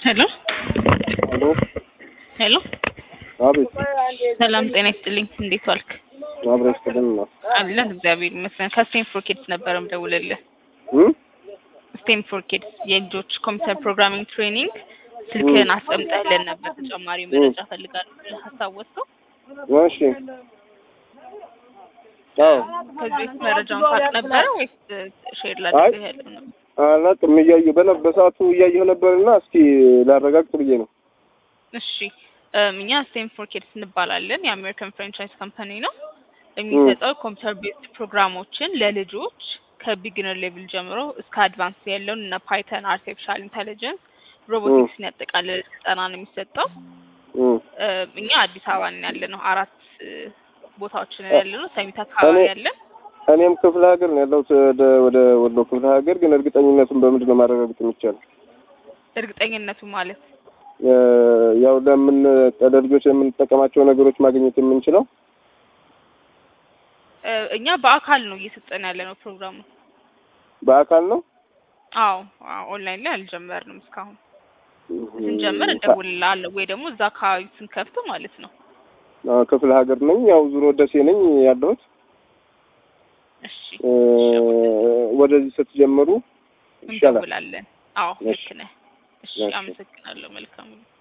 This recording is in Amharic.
ሄሎ ሄሎ ሄሎ፣ አቤት ሰላም ጤና ይስጥልኝ። እንዴት ዋልክ? አብረሽ ቅድም ነው አለን እግዚአብሔር ይመስገን። ከስቴም ፎር ኪድስ ነበር የምደውልልህ። እም ስቴም ፎር ኪድስ የልጆች ኮምፒውተር ፕሮግራሚንግ ትሬኒንግ ስልክህን አስቀምጠህልን ነበር። ተጨማሪ መረጃ ፈልጋለሁ ብለህ ሀሳብ ወጥተው እሺ አዎ ከዚህ በፊት መረጃውን ታውቅ ነበረ ወይስ ሼር ላድርግህ ያለው ነው? አላውቅም እያየሁ በነ በሰዓቱ እያየሁ ነበርና እስኪ ላረጋግጥ ብዬ ነው እሺ እም፣ እኛ ስቴም ፎር ኪድስ እንባላለን። የአሜሪካን ፍራንቻይዝ ካምፓኒ ነው። የሚሰጠው ኮምፒውተር ቤዝድ ፕሮግራሞችን ለልጆች ከቢግነር ሌቭል ጀምሮ እስከ አድቫንስ ያለውን እነ ፓይተን፣ አርቲፊሻል ኢንተሊጀንስ፣ ሮቦቲክስን ያጠቃልል ስልጠና ነው የሚሰጠው። እም እም፣ እኛ አዲስ አበባ ነን ያለ ነው። አራት እ፣ ቦታዎችን ያለ ነው። ሰሚት አካባቢ እኔ- ያለን እኔም ክፍለ ሀገር ነው ያለሁት ወደ ወደ ወሎ ክፍለ ሀገር ግን እርግጠኝነቱን በምንድን ነው ማረጋገጥ የሚቻለው እርግጠኝነቱ ማለት እ፣ ያው ለምን ለልጆች የምንጠቀማቸው ነገሮች ማግኘት የምንችለው እ፣ እኛ በአካል ነው እየሰጠን ያለ ነው ፕሮግራሙ። በአካል ነው አዎ አዎ፣ ኦንላይን ላይ አልጀመርንም እስካሁን። ስንጀምር እንደውልልሃለሁ ወይ ደግሞ እዛ አካባቢ ስንከፍት ማለት ነው። አዎ፣ ክፍለ ሀገር ነኝ ያው ዙሮ ደሴ ነኝ ያለሁት እሺ እ፣ ወደዚህ ስትጀምሩ ይሻላል እንደውላለን። አዎ እሺ። ልክ ነህ። እሺ እሺ። አመሰግናለሁ። መልካም